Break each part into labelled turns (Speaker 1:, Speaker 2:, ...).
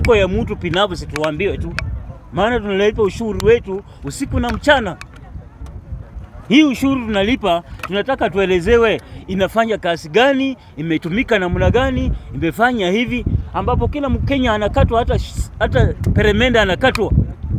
Speaker 1: mfuko ya mtu binafsi, tuambiwe tu, maana tunalipa ushuru wetu usiku na mchana. Hii ushuru tunalipa, tunataka tuelezewe inafanya kazi gani, imetumika namna gani, imefanya hivi, ambapo kila Mkenya anakatwa, hata, hata peremende anakatwa.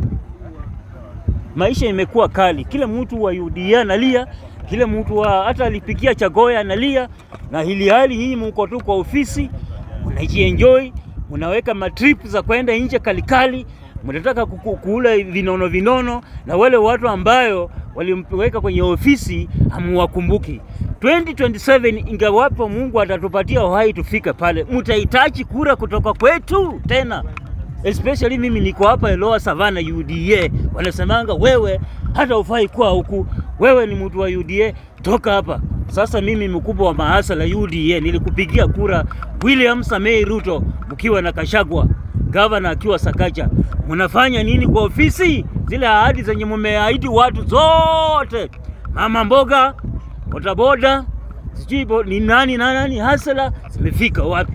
Speaker 1: Maisha imekuwa kali, kila mtu wa UDA analia, kila mtu wa hata alipikia Chagoya analia, na hili hali nyinyi mko tu kwa ofisi mnajienjoy, mnaweka matrip za kwenda nje kalikali, mnataka kuku- kuula vinono vinono, na wale watu ambayo walimpeleka kwenye ofisi hamuwakumbuki. 2027 ingawapo Mungu atatupatia uhai tufike pale, mtahitaji kura kutoka kwetu tena especially mimi niko hapa Lower Savannah UDA, wanasemanga wewe hata ufai kuwa huku, wewe ni mtu wa UDA, toka hapa. Sasa mimi mkubwa wa maasa la UDA nilikupigia kura William Samei Ruto mkiwa na Kashagwa, gavana akiwa Sakaja. Mnafanya nini kwa ofisi? Zile ahadi zenye mmeahidi watu zote, mama mboga, bodaboda, sijui bo- ni nani na nani, hasala zimefika wapi?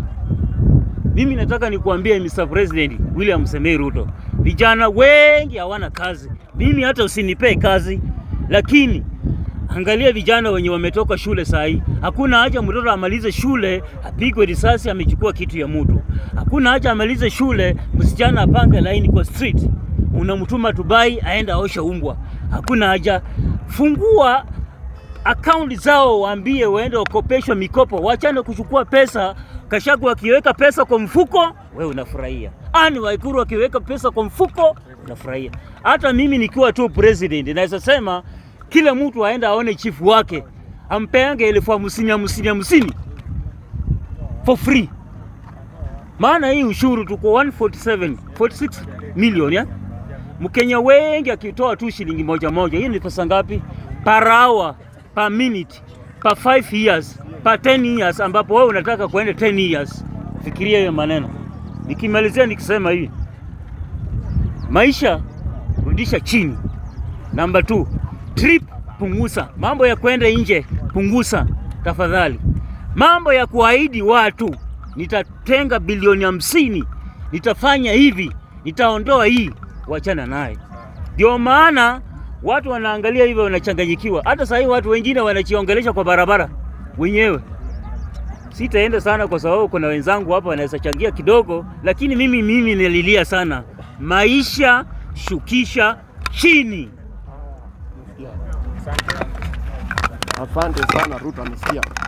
Speaker 1: Mimi nataka nikuambie Mr. President William Samoei Ruto, vijana wengi hawana kazi. Mimi hata usinipee kazi, lakini angalia vijana wenye wametoka shule saa hii. Hakuna haja mtoto amalize shule apigwe risasi amechukua kitu ya mtu. Hakuna haja amalize shule msichana apange laini kwa street, unamtuma Dubai aenda aosha umbwa. Hakuna haja. Fungua akaunti zao, waambie waende wakopeshwa mikopo, wachane kuchukua pesa. Kashagu akiweka pesa kwa mfuko, wewe unafurahia. Ani Waikuru akiweka pesa kwa mfuko, unafurahia. Hata mimi nikiwa tu president, naweza sema kila mtu aende aone chifu wake, ampeange elfu hamsini hamsini hamsini for free. Maana hii ushuru tuko 147 46 million ya Mkenya wengi akitoa tu shilingi moja moja, hii ni pesa ngapi? Per hour, per minute, per 5 years, per 10 years, ambapo wewe unataka kuenda 10 years. Fikiria hiyo maneno. Nikimalizia nikisema hivi, maisha rudisha chini. Namba 2, trip punguza. Mambo ya kwenda nje punguza tafadhali. Mambo ya kuahidi watu nitatenga bilioni hamsini, nitafanya hivi, nitaondoa hii, wachana naye. Ndio maana watu wanaangalia hivyo wanachanganyikiwa. Hata sahii watu wengine wanachiongelesha kwa barabara wenyewe. Sitaenda sana kwa sababu kuna wenzangu hapa wanaweza changia kidogo, lakini mimi mimi nililia sana, maisha shukisha chini.
Speaker 2: Asante sana Ruto, amesikia.